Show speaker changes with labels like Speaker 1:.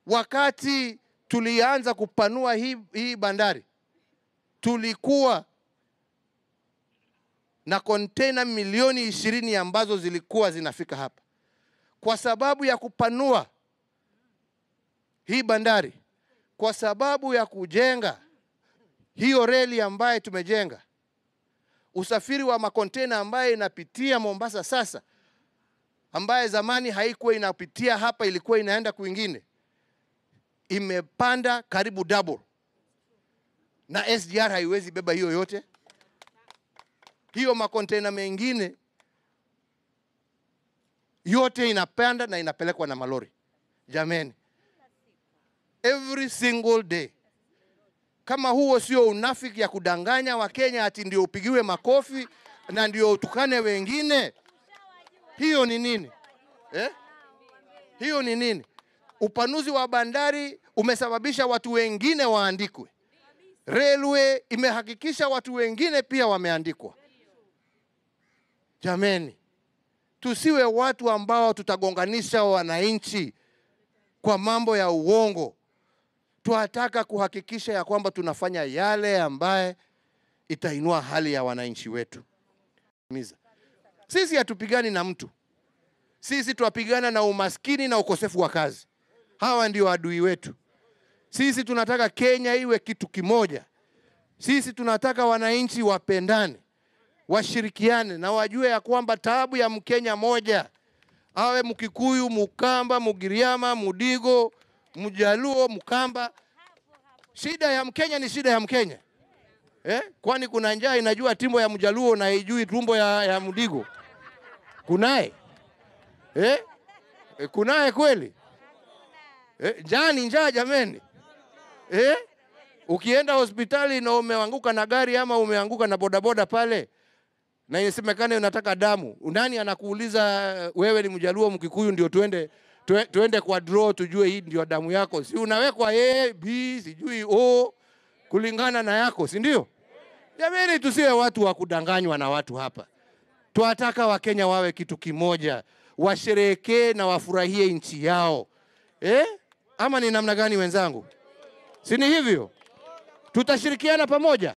Speaker 1: wakati tulianza kupanua hii, hii bandari tulikuwa na kontena milioni ishirini ambazo zilikuwa zinafika hapa. Kwa sababu ya kupanua hii bandari, kwa sababu ya kujenga hiyo reli ambaye tumejenga, usafiri wa makontena ambaye inapitia Mombasa sasa, ambaye zamani haikuwa inapitia hapa, ilikuwa inaenda kwingine, imepanda karibu double, na SGR haiwezi beba hiyo yote. Hiyo makontena mengine yote inapanda na inapelekwa na malori. Jameni, every single day. Kama huo sio unafiki ya kudanganya Wakenya ati ndio upigiwe makofi na ndio utukane wengine, hiyo ni nini eh? Hiyo ni nini? Upanuzi wa bandari umesababisha watu wengine waandikwe. Railway imehakikisha watu wengine pia wameandikwa. Jameni, tusiwe watu ambao tutagonganisha wananchi kwa mambo ya uongo. Tunataka kuhakikisha ya kwamba tunafanya yale ambaye itainua hali ya wananchi wetu. Miza. Sisi hatupigani na mtu, sisi twapigana na umaskini na ukosefu wa kazi. Hawa ndio adui wetu. Sisi tunataka Kenya iwe kitu kimoja. Sisi tunataka wananchi wapendane, washirikiane na wajue ya kwamba taabu ya Mkenya moja, awe Mkikuyu, Mukamba, Mugiriama, Mudigo, Mjaluo, Mkamba, shida ya Mkenya ni shida ya Mkenya eh? Kwani kuna njaa inajua tumbo ya Mjaluo na haijui tumbo ya, ya Mudigo? Kunaye eh? Eh, Kunaye kweli eh? Njaa ni njaa jameni eh? Ukienda hospitali na umeanguka na gari ama umeanguka na bodaboda pale na inasemekana unataka damu, nani anakuuliza wewe ni Mjaluo Mkikuyu ndio tuende tue- tuende kwa draw tujue hii ndio damu yako? Si unawekwa A, B, sijui O kulingana na yako, si ndio? Jamani, tusiwe watu wa kudanganywa na watu hapa. Twataka Wakenya wawe kitu kimoja, washerehekee na wafurahie nchi yao eh? Ama ni namna gani wenzangu? Si ni hivyo? Tutashirikiana pamoja.